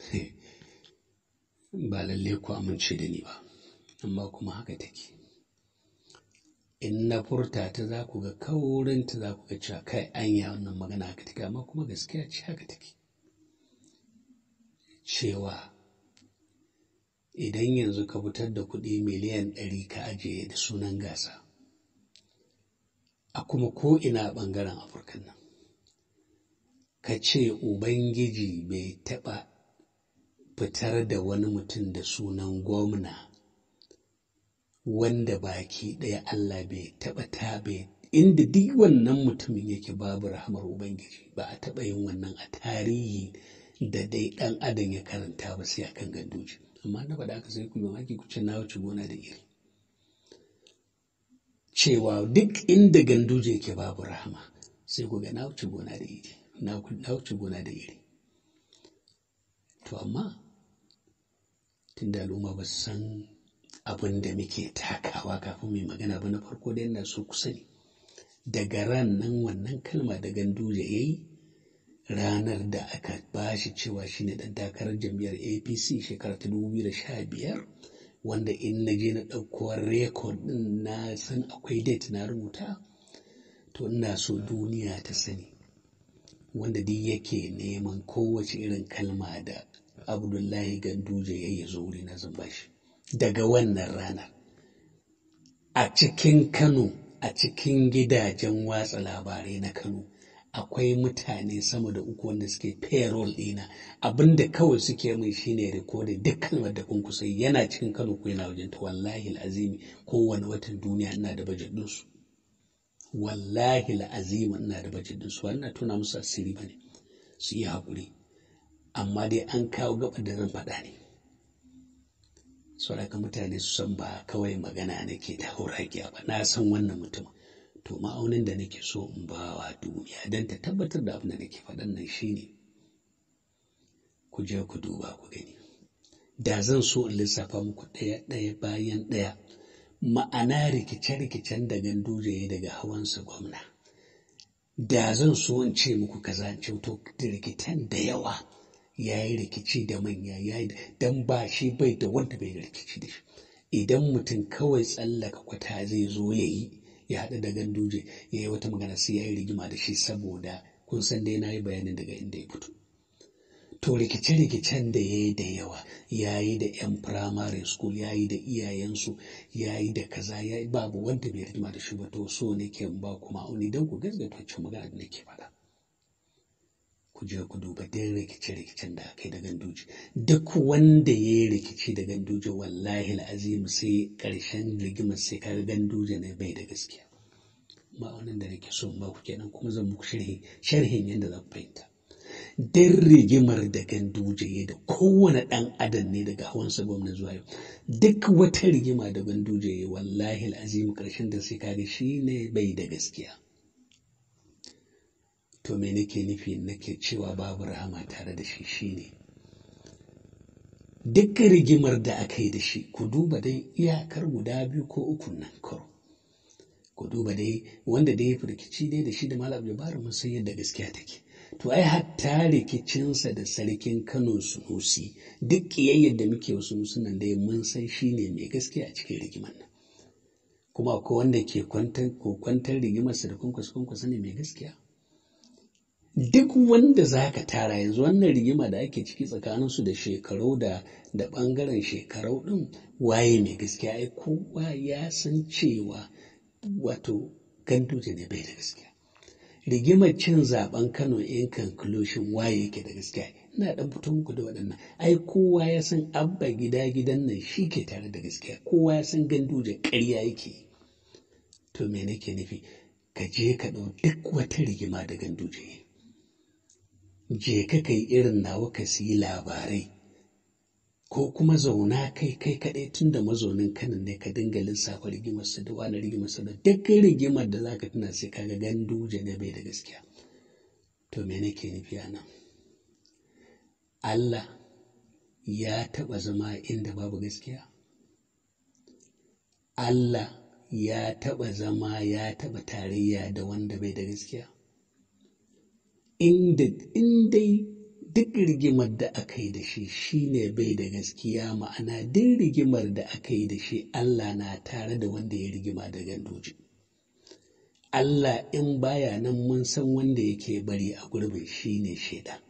ba lalle ku amince da ni ba amma kuma haka take in na furta ta za ku ga kaurinta za ku ga cewa kai anya wannan magana haka take amma kuma gaskiya ce haka take cewa idan yanzu ka fitar da kuɗi miliyan ɗari ka ajiye da sunan gasa a kuma ko ina ɓangaren afirka nan ka ce ubangiji bai taɓa fitar da wani mutum da sunan gwamna wanda baki ɗaya Allah bai taɓa tabe inda duk wannan mutumin yake babu rahamar ubangiji ba a taɓa yin wannan a tarihi da dai ɗan adam ya karanta ba sai akan gandoji amma na faɗa aka sai ku mamaki ku ce na wuce gona da iri cewa duk inda ganduje yake babu rahama sai ku ga na wuce gona da iri na wuce gona da iri to amma tunda al'umma ba su san abin da muke takawa kafin mai magana ba na farko da yana so ku sani daga ran nan wannan kalma da ganduje ya yi ranar da aka ba shi cewa shi ne ɗan takarar jam'iyyar apc shekara ta 2015 wanda in na je na ɗauko rekod ɗin na san akwai date na rubuta to ina so duniya ta sani wanda duk yake neman kowace irin kalma da abdullahi ganduje ya yi zo wuri na zan bashi daga wannan ranar a cikin kano a cikin gidajen watsa labarai na kano akwai mutane sama da uku wanda suke payroll ɗina abinda kawai suke min shine rikodin duk kalmar da kun kusa yana cikin kano ko yana wajen ta wallahi azimi kowane watan duniya ina da bajet ɗinsu wallahi azimi ina da bajet ɗinsu wannan tuna musu asiri bane su yi haƙuri amma dai an kawo gaba da zan faɗa ne saboda mutane su san ba kawai magana nake ta hauragiya ba na san wannan mutum to ma'aunin da nake so in ba wa duniya don ta tabbatar da abin da nake faɗan nan shine ku je ku duba ku gani da zan so in lissafa muku ɗaya ɗaya bayan ɗaya ma'ana rikice-rikicen da ganduje daga hawansa gwamna da zan so in ce muku kaza in ce to rikitan da yawa ya yi rikici da manya ya yi don ba shi bai da wanda bai rikici da shi idan mutum kawai tsallaka kwata zai zo ya yi ya haɗu da ganduje ya yi wata magana sai ya yi rigima da shi saboda kun san dai na yi bayanin daga inda ya fito to rikice-rikicen da ya yi da yawa ya yi da 'yan primary school ya yi da iyayensu ya yi da kaza ya yi babu wanda bai rigima da shi ba to so ne ke ba kuma auni don ku gaskata wacce magana da nake faɗa ku je ku duba duk rikice-rikicen da aka yi da ganduje duk wanda ya yi rikici da ganduje wallahi azim sai ƙarshen rigimar sai kaga ganduje ne bai da gaskiya ma'aunin da nake so ba ku kenan kuma zan muku sharhin yadda zan fahimta dan rigimar da ganduje da kowane ɗan adam ne daga hawansa gwamna zuwa yau duk wata rigima da ganduje wallahi azim ƙarshen da sai kaga shi ne bai da gaskiya to me nake nufi nake cewa babu rahama tare da shi shine duk rigimar da aka yi da shi ku duba dai iyakar guda biyu ko uku nan karo ku duba dai wanda dai rikici dai da shi da malam jabaru mun san yadda gaskiya take to ai hatta rikicinsa da sarkin kano sunusi duk kiyayyar da muke wasu musunan dai mun san shi ne mai gaskiya a cikin rigimar nan kuma akwai wanda ke kwantar rigimarsa da kwankwasa kwankwasa ne mai gaskiya duk wanda za ka tara yanzu wannan rigima da ake ciki tsakaninsu da shekarau da da ɓangaren shekarau ɗin waye mai gaskiya ai kowa ya san cewa wato ganduje ne bai da gaskiya rigimar cin zaben kano in conclusion waye yake da gaskiya ina dan fito muku da waɗannan ai kowa ya san abba gida gidan nan shi ke tare da gaskiya kowa ya san ganduje ƙarya yake to me nake nufi ka je ka ɗau duk wata rigima da ganduje je ka kai irin nawa ka siyi labarai ko kuma zauna kai kai kaɗai tun da mazaunin kanin ne ka dinga lissafa rigimar su da wani rigimar su da duk rigimar da zaka tuna sai kaga ganduje ne bai da gaskiya to me nake nufi a nan Allah ya taɓa zama inda babu gaskiya Allah ya taɓa zama ya taɓa tarayya da wanda bai da gaskiya inda dai duk rigimar da aka yi da shi shine bai da gaskiya ma'ana duk rigimar da aka yi da shi Allah na tare da wanda ya rigima da gandoji Allah in baya nan mun san wanda yake bari a gurbin shine shaida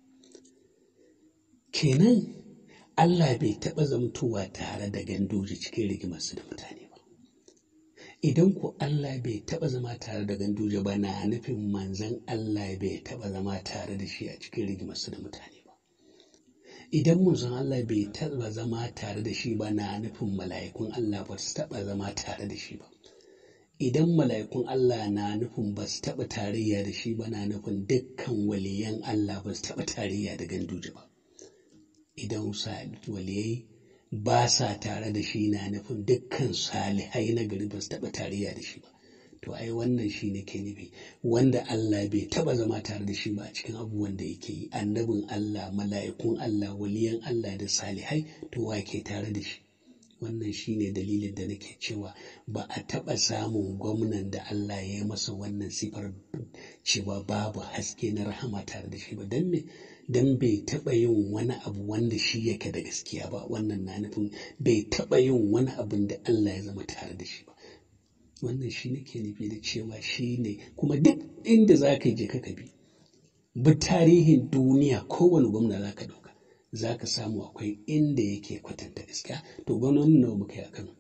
kenan Allah bai taɓa zamtowa tare da gandoji cikin rigimarsu da mutane ba idan ku Allah bai taɓa zama tare da ganduje ba na nufin manzan Allah bai taɓa zama tare da shi a cikin rigimarsu da mutane ba idan manzon Allah bai taɓa zama tare da shi ba na nufin mala'ikun Allah ba su taɓa zama tare da shi ba idan mala'ikun Allah na nufin ba su taɓa tarayya da shi ba na nufin dukkan waliyan Allah ba su taɓa tarayya da ganduje ba idan waliyai ba sa tare da shi na nufin dukkan salihai na gari ba su taɓa tarayya da shi ba to ai wannan shi ne ke nufi wanda Allah bai taɓa zama tare da shi ba a cikin abubuwan da yake yi annabin Allah mala'ikun Allah waliyan Allah da salihai to wa ke tare da shi wannan shi ne dalilin da nake cewa ba a taɓa samun gwamnan da Allah ya yi masa wannan sifar cewa babu haske na rahama tare da shi ba don me don bai taɓa yin wani abu wanda shi yake da gaskiya ba wannan na nufin bai taɓa yin wani abin da Allah ya zama tare da shi ba wannan shi nake nufi da cewa shi ne kuma duk inda za ka je ka bi bi tarihin duniya kowane gwamna za ka ɗauka za ka samu akwai inda yake kwatanta gaskiya to gwamnonin nawa muka yi a kano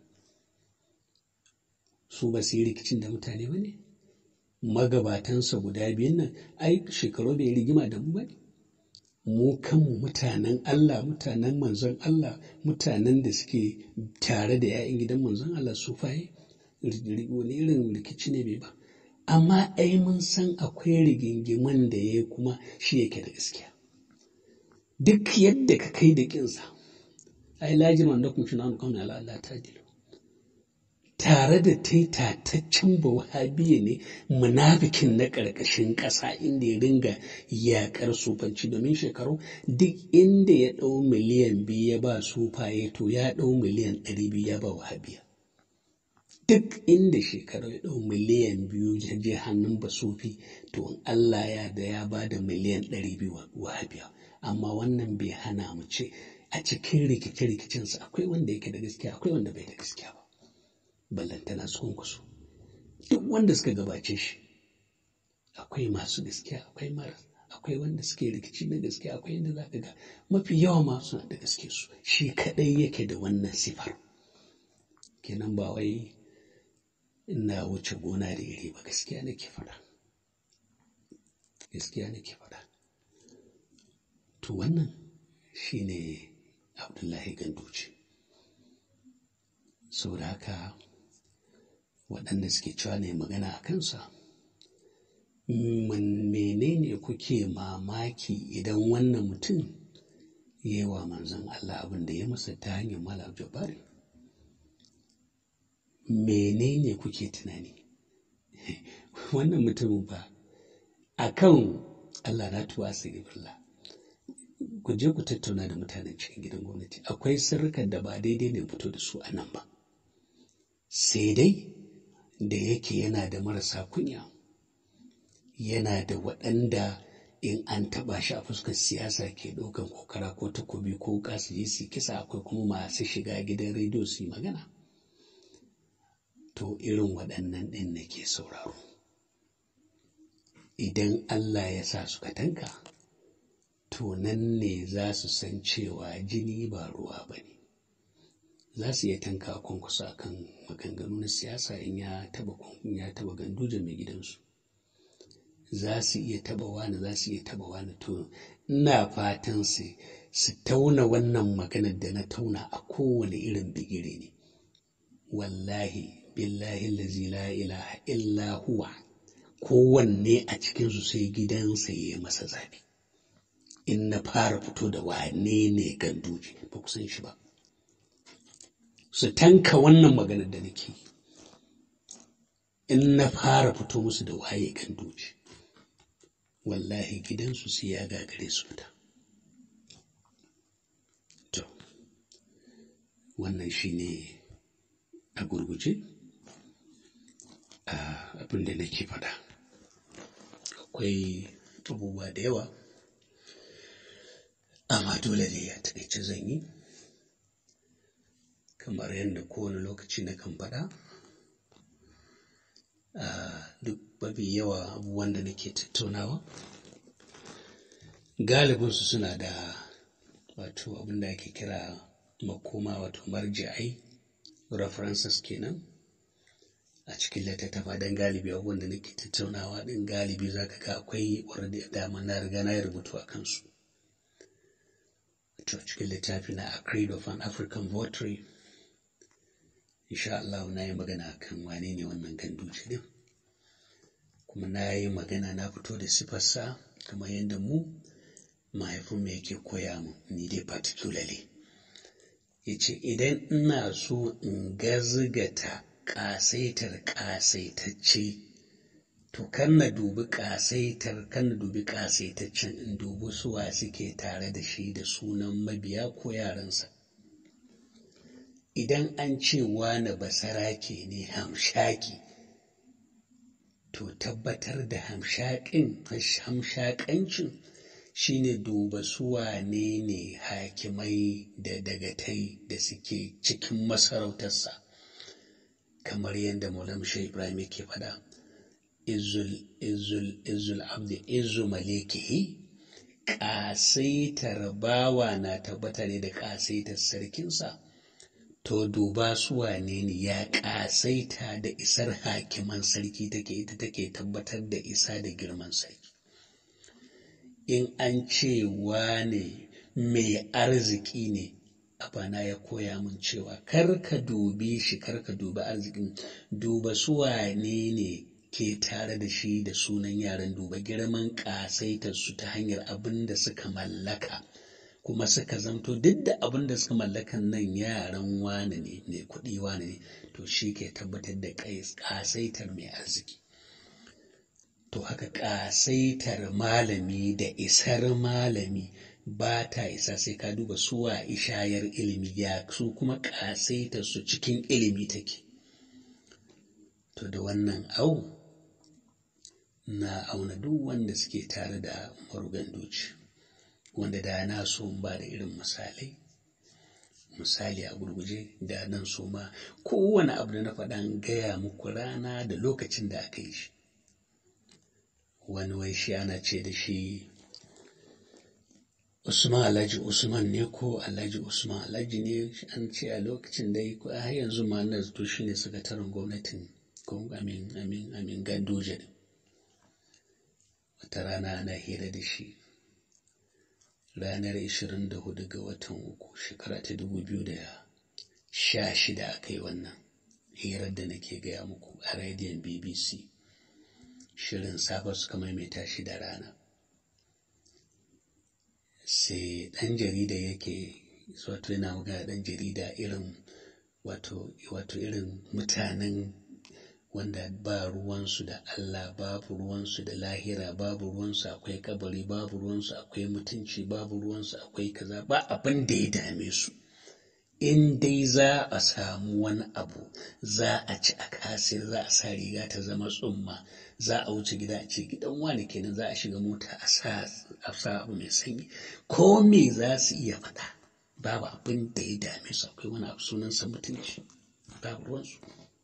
su ba su yi rikicin da mutane ba ne magabatansa guda biyun nan ai shekaru bai rigima da mu ba ne mu kanmu mutanen Allah mutanen manzon Allah mutanen da suke tare da 'ya'yan gidan manzon Allah su faye wani irin rikici ne bai ba amma ai mun san akwai rigingiman da ya kuma shi yake da gaskiya duk yadda ka kai da kinsa ai lajin wanda kun shi nanu kawai ala Allah ta dilo tare da ta yi tataccen wahabiya ne munafikin na ƙarƙashin ƙasa inda ya ringa yaƙar sufanci domin shekaru duk inda ya ɗau miliyan biyu ya ba sufaye to ya ɗau miliyan ɗari biyu ya ba wahabiya duk inda shekaru ya ɗau miliyan biyu ya je hannun basufi to in Allah ya da ya ba da miliyan ɗari biyu wahabiya amma wannan bai hana mu ce a cikin rikice-rikicensa akwai wanda yake da gaskiya akwai wanda bai da gaskiya ba ballantana su kunkusu duk wanda suka gabace shi akwai masu gaskiya akwai mara akwai wanda suke rikici na gaskiya akwai inda za ka ga mafi yawa masu da gaske su shi kadai yake da wannan sifar kenan ba wai ina wuce gona da iri ba gaskiya nake faɗa gaskiya nake faɗa to wannan shine abdullahi ganduci saboda haka waɗanda suke cewa ne magana a kansa menene kuke mamaki idan wannan mutum ya yi wa manzon Allah abin da ya masa ta hanyar malam jabari menene kuke tunani wannan mutumin ba a kan Allah na tuwa sirifullah ku je ku tattauna da mutanen cikin gidan gwamnati akwai sirrikan da ba daidai ne fito da su a nan ba sai dai da yake yana da marasa kunya yana da waɗanda in an taɓa shi a fuskar siyasa ke ɗaukan kokara ko takobi ko kasu je su kisa akwai kuma masu shiga gidan rediyo su yi magana to irin waɗannan ɗin nake sauraro idan Allah ya sa suka tanka to nan ne za su san cewa jini ba ruwa ba ne za su iya tanka kwankwasa kan maganganu na siyasa in ya taba ya taba ganduje mai gidansu za su iya taba wani za su iya taba wani to ina fatan su su tauna wannan maganar da na tauna a kowane irin bigire ne wallahi billahi lazi la ilaha illa huwa kowanne a cikinsu sai gidansa ya masa zafi in na fara fito da wane ne ganduje ba ku san shi ba su tanka wannan maganar da nake in na fara fito musu da waye ganduje wallahi gidansu sai ya gagare su fita to wannan shine a gurguje abin da nake faɗa akwai abubuwa da yawa amma dole ne ya taƙaice zan yi kamar yadda kowane lokaci na kan faɗa duk mafi yawa abubuwan da nake tattaunawa galibinsu suna da wato abin da ake kira makoma wato marji'ai references kenan a cikin littattafa don galibi abubuwan da nake tattaunawa ɗin galibi za ka ga akwai wadda dama na riga na yi rubutu a kansu to cikin littafi na a creed of an african votary insha Allah na yi magana kan wane ne wannan ganduci din kuma na yi magana na fito da sifarsa kamar yadda mu mahaifinmu yake koya mu ni dai particularly ya ce idan ina so in gazgata ƙasaitar ƙasaitacce to kan na dubi ƙasaitar kan na dubi ƙasaitaccen in dubi suwa suke tare da shi da sunan mabiya ko yaransa idan an ce wane basarake ne hamshaki to tabbatar da hamshakin hamshakancin shine duba su wane ne hakimai da dagatai da suke cikin masarautarsa kamar yadda Maulana Shehu Ibrahim yake faɗa izul izul izul abdi izu malikihi ƙasaitar bawa na tabbatar da ƙasaitar sarkinsa to duba su wane ne ya ƙasaita da isar hakiman sarki take ita take tabbatar da isa da girman sarki in an ce wane mai arziki ne abana ya koya min cewa kar ka dubi shi kar ka dubi arzikin duba su wane ne ke tare da shi da sunan yaran duba girman ƙasaitar su ta hanyar abin da suka mallaka kuma suka zamto duk da abin da suka mallakan nan yaran wane ne mai kuɗi wane ne to shi ke tabbatar da ƙasaitar mai arziki to haka ƙasaitar malami da isar malami ba ta isa sai ka duba suwa ishayar ilimi ya su kuma ƙasaitar su cikin ilimi take to da wannan au na auna duk wanda suke tare da marugan doci wanda da na so ba da irin misalai misali a gurguje da nan so ma kowane abu da na faɗa gaya muku rana da lokacin da aka yi shi wani wai shi ana ce da shi Usman Alhaji Usman ne ko Alhaji Usman Alhaji ne an ce a lokacin da yi har yanzu ma na zato shi ne sakataren gwamnatin ko amin amin amin ganduje ne wata rana ana hira da shi ranar 24 ga watan uku shekara ta 2016 aka yi wannan hirar da nake gaya muku a rediyon bbc shirin safa suka maimaita shi da rana sai ɗan jarida yake wato yana magana ɗan jarida irin wato wato irin mutanen wanda ba ruwansu da Allah babu ruwansu da lahira babu ruwansu akwai kabari babu ruwansu akwai mutunci babu ruwansu akwai kaza ba abin da ya dame su in dai za a samu wani abu za a ci a kasir za a sa riga ta zama tsumma za a wuce gida a ce gidan wani kenan za a shiga mota a sa abu mai sanyi ko me za su iya faɗa babu abin da ya dame su akwai wani abu sunansa mutunci babu ruwansu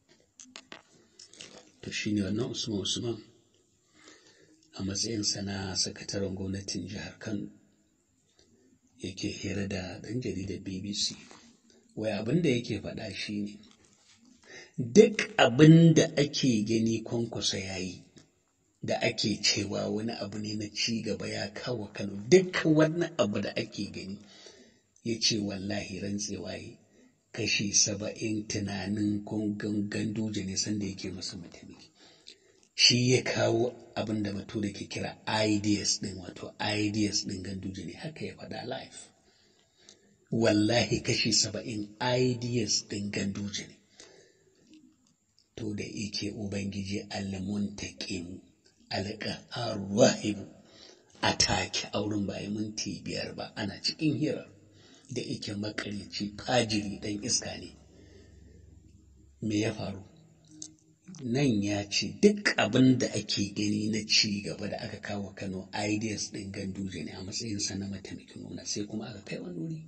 to shi ne wannan usman usman a matsayinsa na sakataren gwamnatin jihar kano yake hira da ɗan jaridar bbc wai abin da yake faɗa shi ne duk abin da ake gani kwankwasa ya yi da ake cewa wani abu ne na ci gaba ya kawo kano duk wani abu da ake gani ya ce wallahi rantsewa yi kashi saba'in tunanin ganduje ne sanda yake masa mutane shi ya kawo abin da bature ke kira ideas din wato ideas din ganduje ne haka ya faɗa life wallahi kashi saba'in ideas din ganduje ne to da ike ubangiji almuntaqimu alqaharu a take auren ba minti biyar ba ana cikin hirar da ike makarici fajiri ɗan iska ne me ya faru nan ya ce duk abin da ake gani na ci gaba da aka kawo kano ideas ɗin ganduje ne a matsayinsa na mataimakin gwamna sai kuma aka kai wani wuri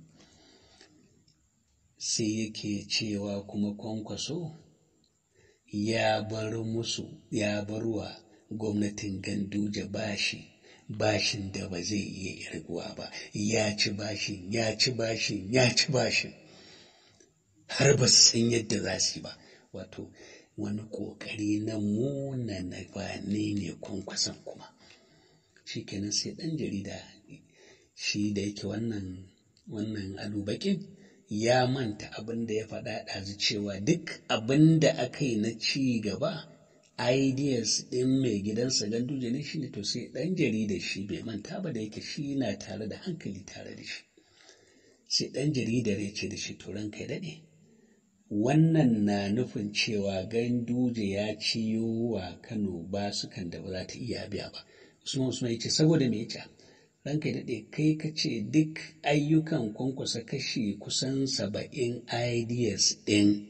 sai yake cewa kuma kwankwaso ya bar musu ya bar wa gwamnatin ganduje bashi bashin da ba zai iya irguwa ba ya ci bashin ya ci bashin ya ci bashin har ba su san yadda za su yi ba wato wani ƙoƙari na muna na bane ne kwankwason kuma shi kenan sai ɗan jarida shi da yake wannan wannan alubakin ya manta abin da ya faɗa ɗazu cewa duk abin da aka yi na ci gaba ideas ɗin mai gidansa ganduje ne shine to sai ɗan jarida shi bai manta ba da yake shi na tare da hankali tare da shi sai ɗan jaridar ya ce da shi to ranka ya daɗe wannan na nufin cewa ganduje ya ciyo wa kano ba su kan da ba za ta iya biya ba usman usman ya ce saboda me ya ranka ya daɗe kai ka ce duk ayyukan kwankwasa kashi kusan saba'in ideas ɗin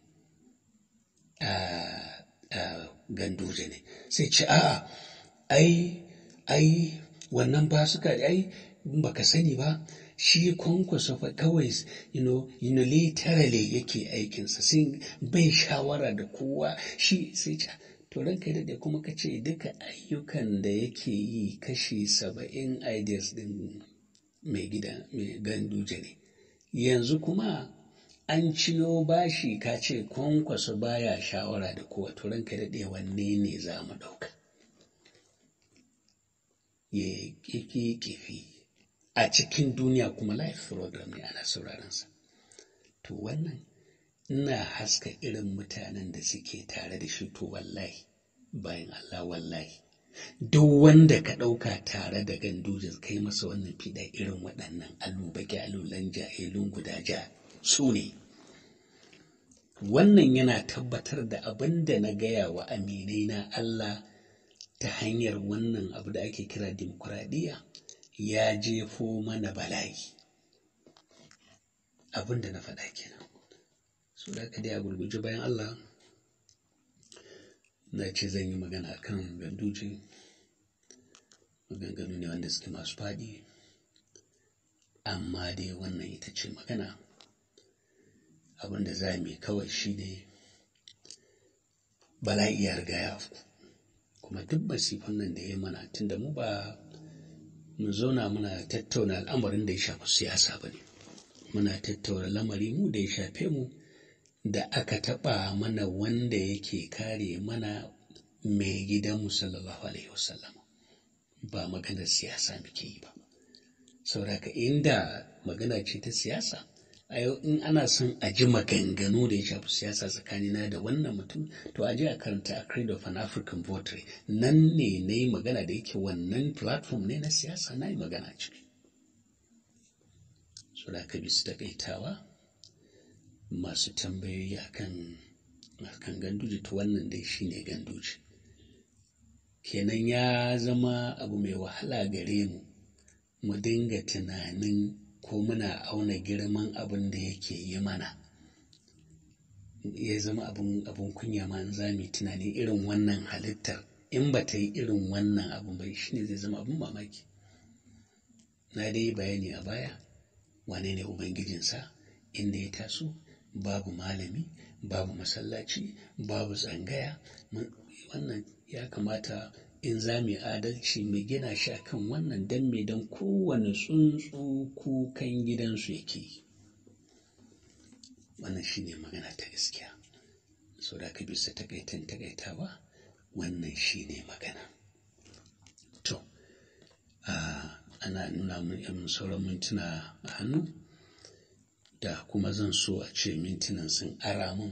ganduje ne sai ce a'a ai ai wannan ba suka ai baka sani ba shi kwankwasa fa kawai you know, you know, literally yake aikinsa sai bai shawara da kowa shi sai ce to ranka da kuma ka ce duka ayyukan da yake yi kashi saba'in ideas din mai gida mai ganduje ne yanzu kuma an ciyo bashi ka ce kwankwasa baya shawara da kowa to ranka daɗe wanne ne za mu ɗauka ya kifi kifi a cikin duniya kuma life program ne ana sauraronsa to wannan ina haska irin mutanen da suke tare da shi to wallahi bayan Allah wallahi duk wanda ka ɗauka tare da gandujin kai masa wannan fiɗa irin waɗannan alubaki alulan jahilun guda ja su ne wannan yana tabbatar da abin da na gaya wa aminai na Allah ta hanyar wannan abu da ake kira dimokuraɗiyya ya jefo mana bala'i abin da na faɗa kenan so da ka dai a gurguje bayan Allah na ce zan yi magana kan ganduje maganganu ne wanda suke masu faɗi amma dai wannan ita ce magana abin da za mu kawai shi ne bala'i ya riga ya afku kuma duk masifan nan da ya mana tunda mu ba mu zauna muna tattauna al'amarin da ya shafi siyasa ba ne muna tattauna lamari mu da ya shafe mu da aka taɓa mana wanda yake kare mana mai gidanmu sallallahu alaihi wasallam ba maganar siyasa muke yi ba sauraka inda magana ce ta siyasa a yau in ana son a ji maganganu da ya shafi siyasa tsakanina da wannan mutum to a je a karanta a creed of an african votary nan ne na yi magana da yake wannan platform ne na siyasa na yi magana ciki so da ka bisu takaitawa masu tambayoyi akan akan ganduje to wannan dai shine ganduje kenan ya zama abu mai wahala gare mu mu dinga tunanin ko muna auna girman abin da yake yi mana ya zama abin abin kunya ma za mu tunani irin wannan halittar in ba ta yi irin wannan abin bai shine zai zama abin mamaki na dai bayani a baya wane ne ubangijinsa inda ya taso babu malami babu masallaci babu tsangaya wannan ya kamata in za mu adalci mu gina shi akan wannan dan me don kowane tsuntsu kukan gidansu yake wannan shine magana ta gaskiya so da ka bisa takaitan takaitawa wannan shine magana to ana nuna mun yan sauran mintuna a hannu da kuma zan so a ce mintunan sun ara mun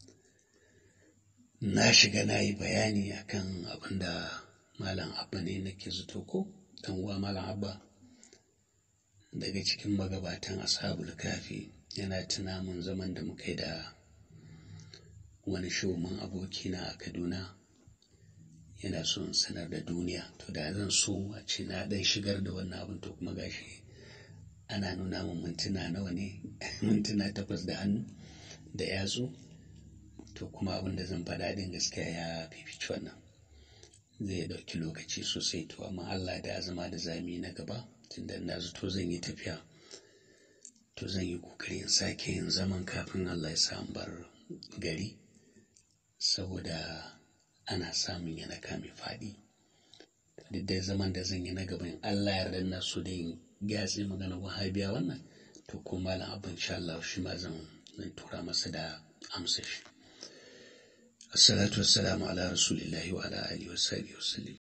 na shiga na yi bayani akan abin da malam abba ne nake zato ko dan uwa malam abba daga cikin magabatan ashabul kafi yana tuna mun zaman da muka yi da wani shoman abokina a kaduna yana so in sanar da duniya to da zan so a ce na dan shigar da wannan abin to kuma gashi ana nuna min mintuna nawa ne mintuna takwas da hannu da yatsu to kuma abin da zan faɗa din gaskiya ya fifici wannan zai ɗauki lokaci sosai to amma Allah da zama da zami na gaba tunda na zato zan yi tafiya to zan yi kokari in sake yin zaman kafin Allah ya samu bar gari saboda ana samun yana kame faɗi duk da zaman da zan yi na gaban Allah ya yarda na so da yin gyatsi magana wahabiya wannan to ko malam abin sha Allah shi ma zan zan tura masa da amsa shi assalatu wassalamu ala rasulillahi wa ala alihi wa sahbihi wa sallam